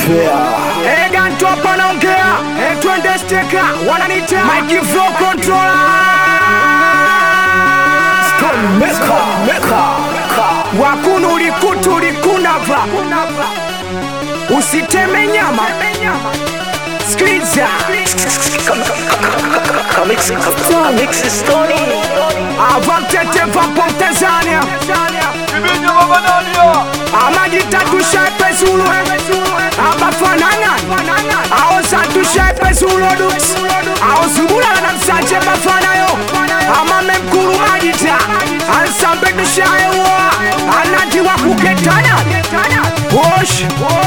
Eh, Ganto hapa naongea. Eh, twende steka. Wananiita Mike Flow Controller. Wakunu ulikutu ulikunava. Usiteme nyama. Sikiliza. Avantete vapo Tanzania. Amajita tushepe Zulu abafanana aosa tushepe Zulu aosubulala na msanje bafanayo amame mkulu majita ansambe tushayewa anatiwa kuketana wosh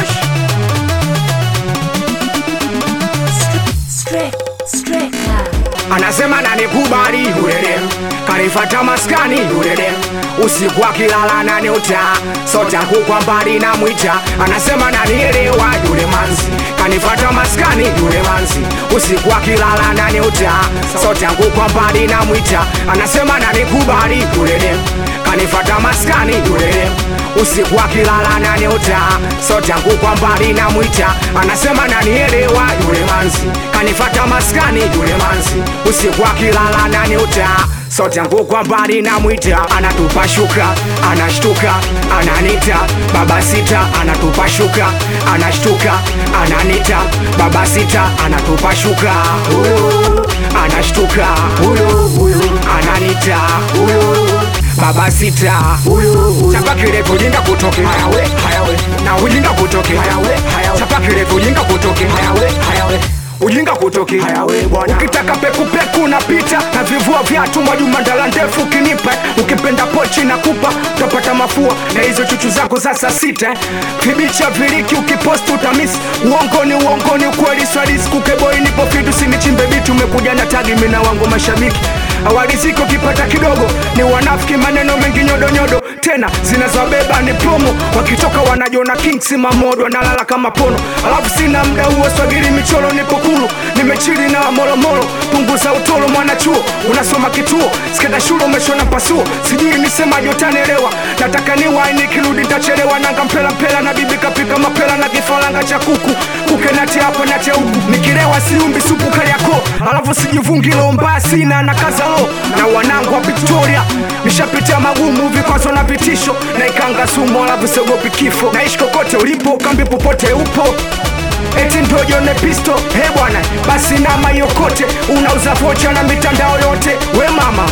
Strict, strict now. anasema nanikubali yulele kanifata maskani yulele usiku akilala naniuta sotangu kwa mbali na mwita anasema nanielewa yule manzi kanifata maskani yule manzi usiku akilala naniuta sotangu kwa mbali na mwita anasema nanikubali yulele kanifata maskani yulele usiku akilala naniuta sotangu kwa mbali na mwita anasema nanielewa yule manzi kanifata maskani yule manzi usiku akilala naniuta sote yangu kwa mbali na mwita anatupa shuka anashtuka ananita baba sita anatupa shuka anashtuka ananita baba sita anatupa shuka huyu anashtuka huyu huyu ananita huyu baba sita huyu chapa kirefu jinga kutoke hayawe hayawe na ujinga kutoke hayawe hayawe chapa kirefu jinga kutoke hayawe hayawe ujinga kutoki hayawe bwana ukitaka pekupeku napita na vivua vyatu majumandala ndefu ukinipa ukipenda pochi na kupa utapata mafua na hizo chuchu zako za saa sita kibicha viliki ukiposti utamisi uongoni uongoni ukweli swadisi kukeboi nipo fitu sinichimbe bitu umekuja na tagi mina wangu mashabiki awaliziki ukipata kidogo ni wanafiki maneno mengi nyodonyodo tena zinazobeba ni promo wakitoka wanajona kings mamodo nalala kama pono alafu sina mda huo swagili michoro nipo kulu nimechili na molomolo punguza utolo mwanachuo unasoma kituo skenda shule umeshona pasuo sijui nisema jotanelewa nataka niwai nikirudi ntachelewa nanga mpela mpela na bibi kapika mapela na kifaranga cha kuku kuke nate hapo nate huku nikilewa siumbi supu kaliako alafu sijivungilo mbaya sina na kazalo na wanangu wa victoria nishapitia magumu vikwazo na vitisho na ikanga sumu alafu siogopi kifo naishi kokote ulipo kambi popote upo eti ndojone pisto he bwana basi nama yokote unauza vocha na mitandao yote we mama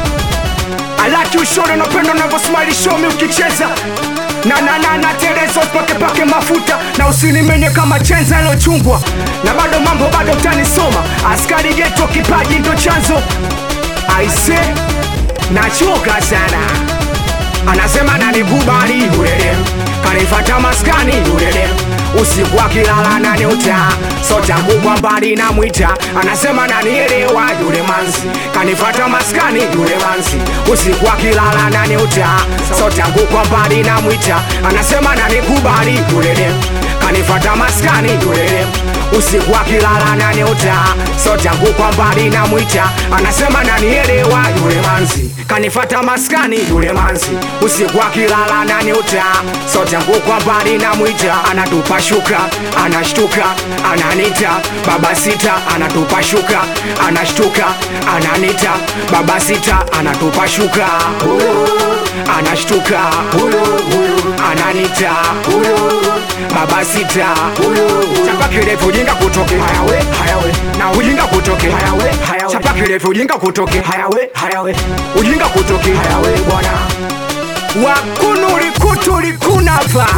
alaki ushore napendo navyosmile shomi ukicheza na na na na tereso pake pake mafuta na usinimenye kama chenza ilochungwa na bado mambo bado utanisoma askari geto kipaji ndo chanzo aise nachoka sana anasema nanikubali yulele kanifata maskani yulele usiku akilala naniuta sotangu kwa mbali na mwita anasema nanielewa yule manzi kanifata maskani yule manzi usiku akilala naniuta sotangu kwa mbali na mwita anasema nanikubali yulele kanifata maskani yulele usiku akilala naniuta sotangu kwa mbali na mwita anasema nanielewa yule manzi kanifata maskani yule manzi usiku akilala naniuta sotangu kwa mbali na mwita anatupa shuka anashtuka ananita baba sita anatupa shuka anashtuka ananita baba sita anatupa shuka huyu anashtuka huyu huyu ananita huyu baba sita huyu chapa kirefu ujinga kutoke hayawe hayawe na ujinga kutoke hayawe hayawe chapa kirefu ujinga kutoke hayawe hayawe ujinga kutoke hayawe bwana wakunuli kutuli kunava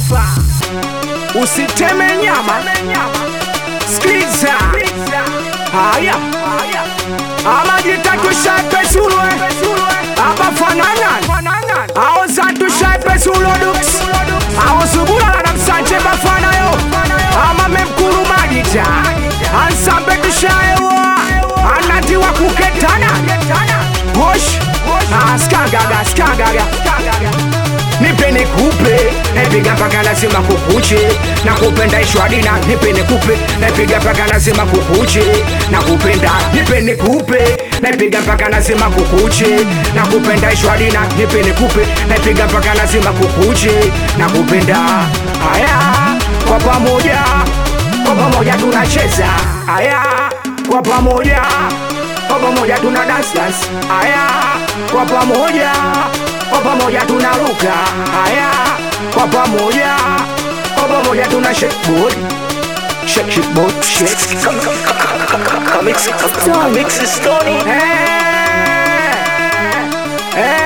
usiteme nyama skiza haya amajitatushape sulwe abafanana aozatushape suloduks aosubulala na msanje bafanayo amame mkulu majita ansambe tushaewa anatiwa kuketana hosh skagaga skagaga nipe nikupe napiga mpaka lazima kukuche na kupenda ishwadina nipe nikupe napiga mpaka lazima kukuche na kupenda nipe nikupe napiga mpaka lazima kukuche na kupenda ishwadina nipe nikupe napiga mpaka lazima kukuche na kupenda haya kwa pamoja kwa pamoja tunacheza aya kwa pamoja kwa pamoja tuna dance dance aya kwa pamoja kwa pamoja tunaruka aya kwa pamoja kwa pamoja tuna shake body shake shake body shake Comics, comics, Stony. Eh, eh,